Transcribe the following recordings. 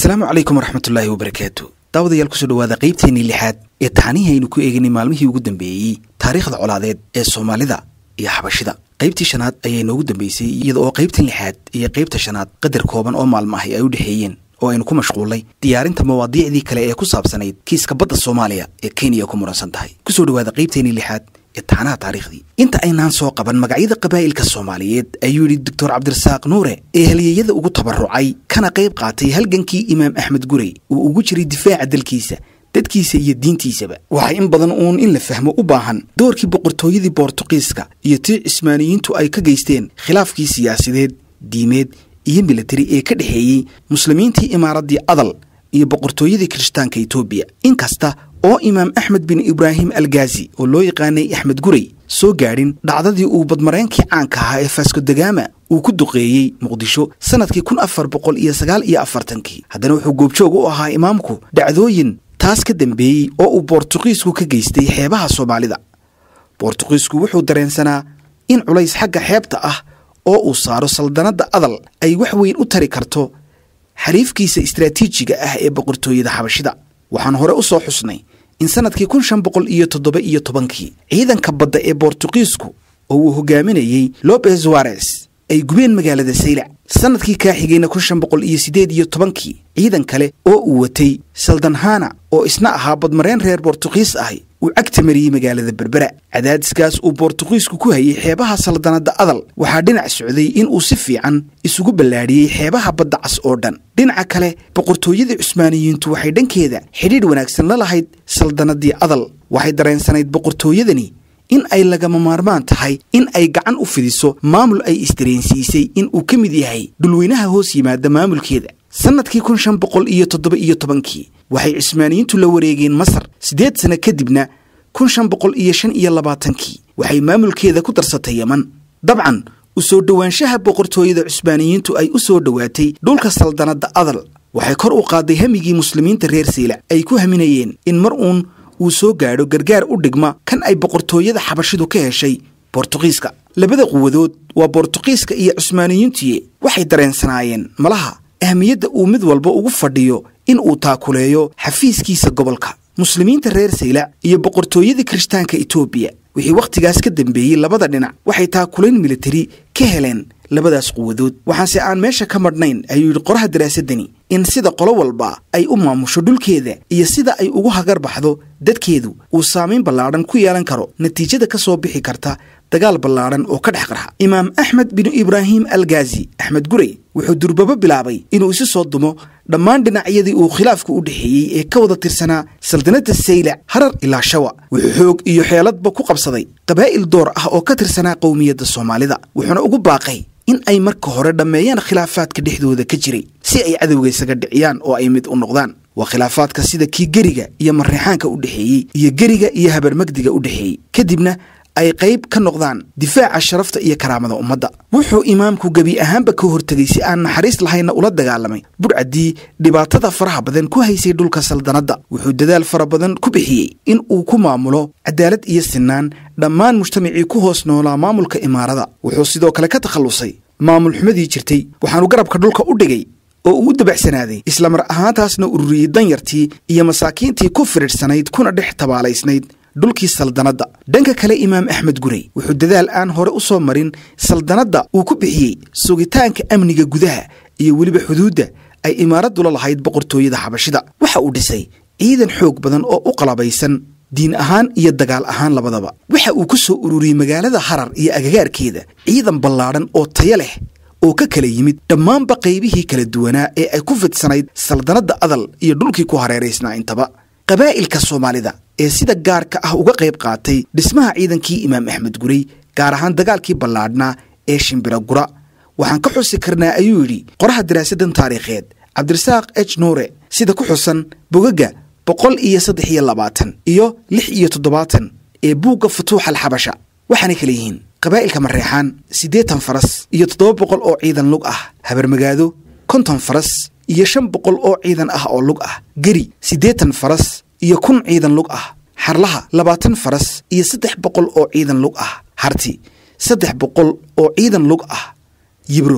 asalaamu calaykum waraxmatullaahi wabarakaatu daawadayaal kusoo dhawaada qaybteennii lixaad ee taxanihii aynu ku eeganay maalmihii ugu dambeeyey taariikhda colaadeed ee soomaalida iyo xabashida qaybtii shanaad ayaa inoogu dambeysay iyada oo qaybtan lixaad iyo qaybta shanaad qadar kooban oo maalmo ahi ay u dhexeeyeen oo aynu ku mashquullay diyaarinta mawaadiicdii kale ee ku saabsanayd kiiska badda soomaaliya ee kenya ku muransan tahay kusoo dhawaada qaybteennii lixaad ee taxanaha taariikhdii inta aynaan soo qaban magacyada qabaa'ilka soomaaliyeed ayuu yidhi doctor cabdirasaaq nuure ee halyeeyada ugu tabarucay kana qayb qaatay halgankii imaam axmed gurey uu ugu jiray difaaca dalkiisa dadkiisa iyo diintiisaba waxaa in badan uun in la fahmo u baahan doorkii boqortooyadii boortuqiiska iyo tii cismaaniyiintu ay ka geysteen khilaafkii siyaasideed diimeed iyo militari ee ka dhexeeyey muslimiintii imaaraddii adal iyo boqortooyadii kirishtaanka etoobiya inkasta oo imaam axmed bin ibraahim algaazi oo loo yaqaanay axmed gurey soo gaadhin dhacdadii uu badmareenkii caanka ahaa ee faaskodegama uu ku duqeeyey muqdisho sannadkii kun afar boqol iyo sagaal iyo afartankii haddana wuxuu goobjoog u ahaa imaamku dhacdooyin taas ka dambeeyey oo uu boortuqiisku ka geystay xeebaha soomaalida boortuqiisku wuxuu dareensanaa in culays xagga xeebta ah oo uu saaro saldanadda adal ay wax weyn u tari karto xariifkiisa istraatiijiga ah ee boqortooyada xabashida waxaan hore u soo xusnay in sannadkii kun shan boqol iyo toddoba iyo tobankii ciidanka badda ee boortuqiisku oo uu hogaaminayey lobes wares ay gubeen magaalada saylac sannadkii kaa xigayna kun shan boqol iyo siddeed iyo tobankii ciidan kale oo uu watay saldanhana oo isna ahaa badmareen reer boortuqiis ahi uu cagta mariyey magaalada berbera cadaadiskaas uu boortuqiisku ku hayay xeebaha saldanadda adal waxaa dhinac socday in uu si fiican isugu ballaadhiyey xeebaha badda cas oo dhan dhinaca kale boqortooyadii cusmaaniyiintu waxay dhankeeda xidhiidh wanaagsan la lahayd saldanadii adal waxay dareensanayd boqortooyadani in ay lagama maarmaan tahay in ay gacan u fidiso maamul ay isdareensiisay in uu ka mid yahay dhulweynaha hoos yimaada maamulkeeda sannadkii kun shan boqol iyo toddoba iyo tobankii waxay cismaaniyiintu la wareegeen masar siddeed sanno kadibna kun shan boqol iyo shan iyo labaatankii waxay maamulkeeda ku darsatay yeman dabcan u soo dhowaanshaha boqortooyada cusmaaniyiintu ay u soo dhowaatay dhulka saldanadda adal waxay kor u qaaday hamigii muslimiinta reer saylac ay ku haminayeen in mar uun uu soo gaadho gargaar u dhigma kan ay boqortooyada xabashidu ka heshay boortuqiiska labada quwadood waa boortuqiiska iyo cusmaaniyiintiye waxay dareensanaayeen malaha ahmiyadda uu mid walba ugu fadhiyo in uu taakuleeyo xafiiskiisa gobolka muslimiinta reer saylac iyo boqortooyadii kirishtaanka etoobiya wixii wakhtigaas ka dambeeyey labada dhinac waxay taakulayn militari ka heleen labadaas quwadood waxaanse aan meesha ka madhnayn ayuu yidhi qoraha daraasadani in sida qolo walba ay u maamusho dhulkeeda iyo sida ay ugu hagar baxdo dadkeedu uu saamayn ballaadhan ku yeelan karo natiijada ka soo bixi karta dagaal ballaadhan oo ka dhex qarxa imaam axmed binu ibraahim algaazi axmed gurey wuxuu durbabo bilaabay inuu isu soo dumo dhammaan dhinacyadii uu khilaafku u dhexeeyey ee ka wada tirsanaa saldanadda saylac harar ilaa shawa wuxuu xoog iyo xeeladba ku qabsaday qabaa'il door ah oo ka tirsanaa qowmiyadda soomaalida wuxuuna ugu baaqay in ay marka hore dhammeeyaan khilaafaadka dhexdooda ka jiray si ay cadowga isaga dhiciyaan oo ay mid u noqdaan waa khilaafaadka sida kii geriga iyo marreexaanka u dhexeeyey iyo geriga iyo habarmagdiga u dhexeeyey kadibna ay qayb ka noqdaan difaaca sharafta iyo karaamada ummadda wuxuu imaamku gebi ahaanba ka hortegay si aan naxariis lahayna ula dagaalamay budhcaddii dhibaatada faraha badan ku haysay dhulka saldanadda wuxuu dadaal fara badan ku bixiyey in uu ku maamulo cadaalad iyo sinaan dhammaan mujtamacii ku hoos noolaa maamulka imaarada wuxuu sidoo kale ka takhallusay maamul xumadii jirtay waxaanu garabka dhulka u dhigay oo uu u dabacsanaaday islamar ahaantaasna ururiyey danyartii iyo masaakiintii ku firidhsanayd kuna dhex tabaalaysnayd dhulkii saldanadda dhanka kale imaam axmed gurey wuxuu dadaal aan hore u soo marin saldanadda uu ku bixiyey sugitaanka amniga gudaha iyo weliba xuduudda ay imaaraddula lahayd boqortooyada xabashida waxa uu dhisay ciidan xoog badan oo u qalabaysan diin ahaan iyo dagaal ahaan labadaba waxa uu ku soo ururiyey magaalada harar iyo agagaarkeeda ciidan ballaadhan oo taya leh oo ka kala yimid dhammaanba qaybihii kala duwanaa ee ay ku fidsanayd saldanadda adal iyo dhulkii ku hareeraysnaa intaba qabaa'ilka soomaalida ee sida gaarka ah uga qayb qaatay dhismaha ciidankii imaam axmed gurey gaar ahaan dagaalkii ballaadhnaa ee shimbira gura waxaan ka xusi karnaa ayuu yidhi qoraha daraasadan taariikheed cabdirasaaq ej nuure sida ku xusan bogaga boqol iyo saddex iyo labaatan iyo lix iyo toddobaatan ee buugga futuuxa alxabasha waxaanay kala yihiin qabaa'ilka mareexaan siddeetan faras iyo toddoba boqol oo ciidan lug ah habarmagaado konton faras iyo shan boqol oo ciidan ah oo lug ah geri siddeetan faras iyo kun ciidan lug ah xarlaha labaatan faras iyo saddex boqol oo ciidan lug ah harti saddex boqol oo ciidan lug ah yibro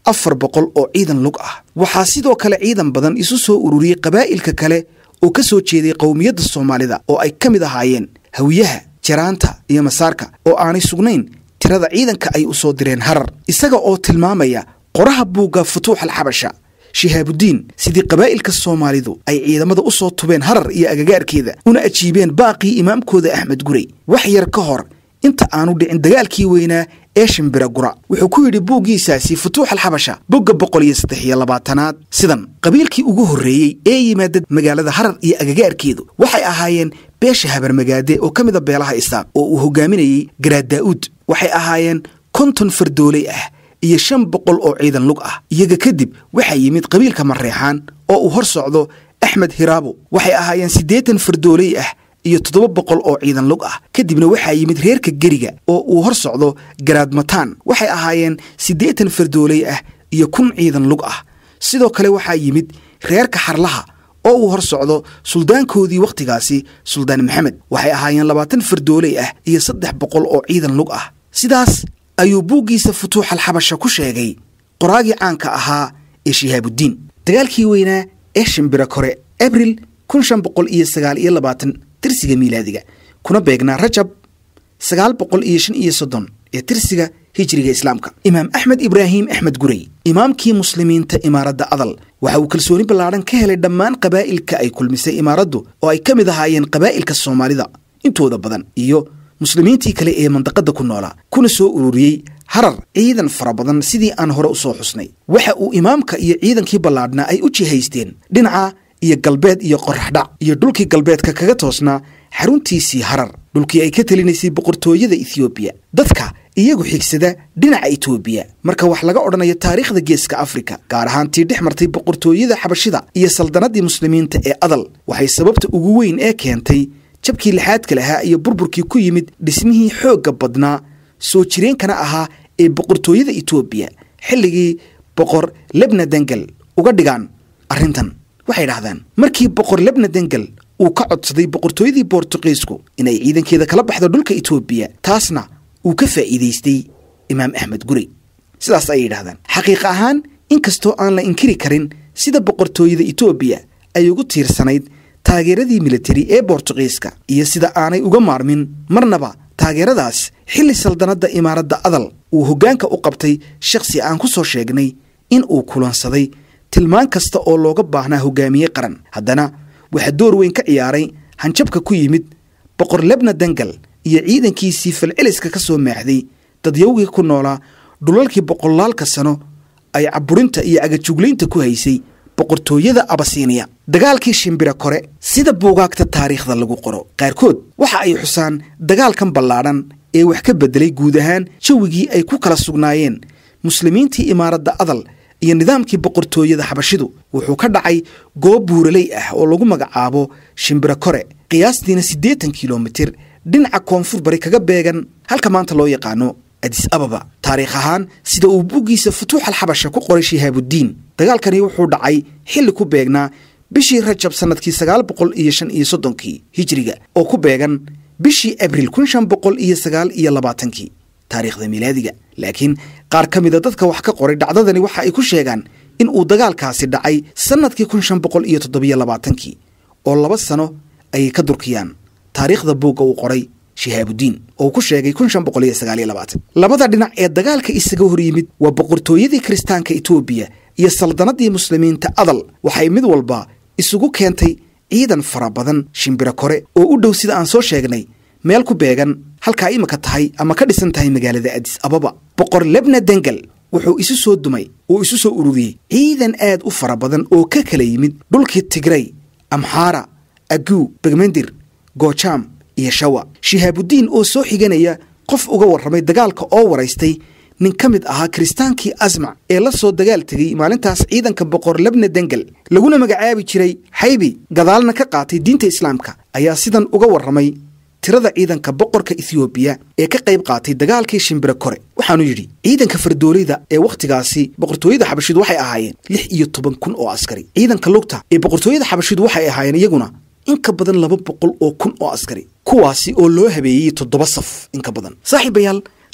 afar boqol oo ciidan lug ah waxaa sidoo kale ciidan badan isu soo ururiyey qabaa'ilka kale oo ka soo jeeday qowmiyadda soomaalida oo ay ka mid ahaayeen hawiyaha jaraanta iyo masaarka oo aanay sugnayn tirada ciidanka ay u soo direen harar isaga oo tilmaamaya qoraha buugga futuux alxabasha shihaabudiin sidii qabaa'ilka soomaalidu ay ciidamada u soo tubeen harar iyo agagaarkeeda una ajiibeen baaqii imaamkooda axmed gurey wax yar ka hor inta aanu dhicin dagaalkii weynaa ee shimbira gura wuxuu ku yidhi buuggiisaasi futuux alxabasha bogga boqol iyo saddex iyo labaatanaad sidan qabiilkii ugu horreeyey ee yimaada magaalada harar iyo agagaarkeedu waxay ahaayeen beesha habarmagaade oo ka mida beelaha isaaq oo uu hogaaminayey garaad daa'uud waxay ahaayeen konton fardooley ah iyo shan boqol oo ciidan lug ah iyaga kadib waxaa yimid qabiilka mareexaan oo uu hor socdo axmed hiraabo waxay ahaayeen siddeetan fardooley ah iyo toddoba boqol oo ciidan lug ah kadibna waxaa yimid reerka geriga oo uu hor socdo garaad mataan waxay ahaayeen siddeetan fardooley ah iyo kun ciidan lug ah sidoo kale waxaa yimid reerka xarlaha oo uu hor socdo suldaankoodii wakhtigaasi suldaan maxamed waxay ahaayeen labaatan fardooley ah iyo saddex boqol oo ciidan lug ah sidaas ayuu buuggiisa futuux alxabasha ku sheegay qoraagii caanka ahaa ee shihaabudiin dagaalkii weynaa ee shimbira kore abril kun shan boqol iyo sagaal iyo labaatan tirsiga miilaadiga kuna beegnaa rajab sagaal boqol iyo shan iyo soddon ee tirsiga hijriga islaamka imaam axmed ibraahim axmed gurey imaamkii muslimiinta imaaradda adal waxa uu kalsooni ballaadhan ka helay dhammaan qabaa'ilka ay kulmisay imaaraddu oo ay ka mid ahaayeen qabaa'ilka soomaalida intooda badan iyo muslimiintii kale ee mandaqadda ku noolaa kuna soo ururiyey harar ciidan fara badan sidii aan hore u soo xusnay waxa uu imaamka iyo ciidankii ballaadhnaa ay u jihaysteen dhinaca iyo galbeed iyo qoraxdhac iyo dhulkii galbeedka kaga toosnaa xaruntiisii harar dhulkii ay ka telinaysay boqortooyada ethoobiya dadka iyagu xigsada dhinaca etoobiya marka wax laga odhanayo taariikhda geeska afrika gaar ahaan tii dhex martay boqortooyada xabashida iyo saldanadii muslimiinta ee adal waxay sababta ugu weyn ee keentay jabkii lixaadka lahaa iyo burburkii ku yimid dhismihii xoogga badnaa soo jireenkana ahaa ee boqortooyada etoobiya xilligii boqor lebna dengel uga dhigaan arrintan waxay dhahdaan markii boqor lebna dengel uu ka codsaday boqortooyadii bortuqiisku inay ciidankeeda kala baxdo dhulka etoobiya taasna uu ka faa'iidaystay imaam axmed gurey sidaas ayay yidhahdaan xaqiiq ahaan inkastoo aan la inkiri karin sida boqortooyada etoobiya ay ugu tiirsanayd taageeradii militari ee bortuqiiska iyo sida aanay uga maarmin marnaba taageeradaas xilli saldanadda imaaradda adal uu hoggaanka u qabtay shakhsi aan ku soo sheegnay in uu kulansaday tilmaan kasta oo looga baahnaa hogaamiye qaran haddana waxaa door weyn ka ciyaaray hanjabka ku yimid boqor lebna dangal iyo ciidankiisii falceliska ka soo maaxday dadyawgii ku noolaa dhulalkii boqolaalka sano ay caburinta iyo agajuglaynta ku haysay boqortooyada abasiiniya dagaalkii shimbira kore sida buugaagta taariikhda lagu qoro qaarkood waxa ay xusaan dagaalkan ballaadhan ee wax ka beddelay guud ahaan jawigii ay ku kala sugnaayeen muslimiintii imaaradda adal iyo nidaamkii boqortooyada xabashidu wuxuu ka dhacay goob buuraley ah oo lagu magacaabo shimbira kore qiyaastiina siddeetan kilomitir dhinaca koonfur bari kaga beegan halka maanta loo yaqaano adis ababa taariikh ahaan sida uu buggiisa futuux alxabasha ku qoray shihaabudiin dagaalkani wuxuu dhacay xilli ku beegnaa bishii rajab sannadkii sagaal boqol iyo shan iyo soddonkii hijiriga oo ku beegan bishii abril kun shan boqol iyo sagaal iyo labaatankii taariikhda miilaadiga laakiin qaar ka mida dadka wax ka qoray dhacdadani waxa ay ku sheegaan in uu dagaalkaasi dhacay sannadkii kun shan boqol iyo toddobiyo labaatankii oo laba sano ayay ka durkiyaan taariikhda buugga uu qoray shihaabudiin oo ku sheegay kun shan boqol iyo sagaaliyo labaatan labada dhinac ee dagaalka isaga hor yimid waa boqortooyadii kiristaanka etoobiya iyo saldanadii muslimiinta adal waxay mid walba isugu keentay ciidan fara badan shimbiro kore oo u dhow sida aan soo sheegnay meel ku beegan halkaa imika tahay ama ka dhisan tahay magaalada adis ababa boqor lebna dengel wuxuu isu soo dumay oo isu soo ururiyey ciidan aad u fara badan oo ka kala yimid dhulkii tigray amxaara aguu begmendir goojaam iyo shawa shihaabudiin oo soo xiganaya qof uga warramay dagaalka oo waraystay nin ka mid ahaa kiristaankii asmac ee la soo dagaal tegey maalintaas ciidanka boqor lebna dengel laguna magacaabi jiray xaybi gadaalna ka qaatay diinta islaamka ayaa sidan uga warramay tirada ciidanka boqorka ethoobiya ee ka qayb qaatay dagaalkii shimbiro kore waxaanu yidhi ciidanka fardooleyda ee wakhtigaasi boqortooyada xabashidu waxay ahaayeen lix iyo toban kun oo askari ciidanka lugta ee boqortooyada xabashidu waxay ahaayeen iyaguna in ka badan laba boqol oo kun oo askari kuwaasi oo loo habeeyey toddoba saf in ka badan saaxiibayaal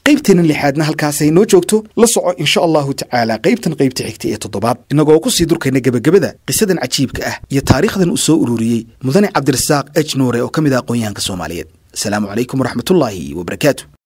qaybteennan lixaadna halkaasay noo joogto la soco insha allahu tacaala qaybtan qaybta xigta ee toddobaad innagoo ku sii durkayna gebagabada qisadan cajiibka ah iyo taariikhdan uu soo ururiyey mudane cabdirasaaq ej nuure oo ka mid ah aqoon-yahanka soomaaliyeed asalaamu calaykum waraxmatullaahi wabarakaatu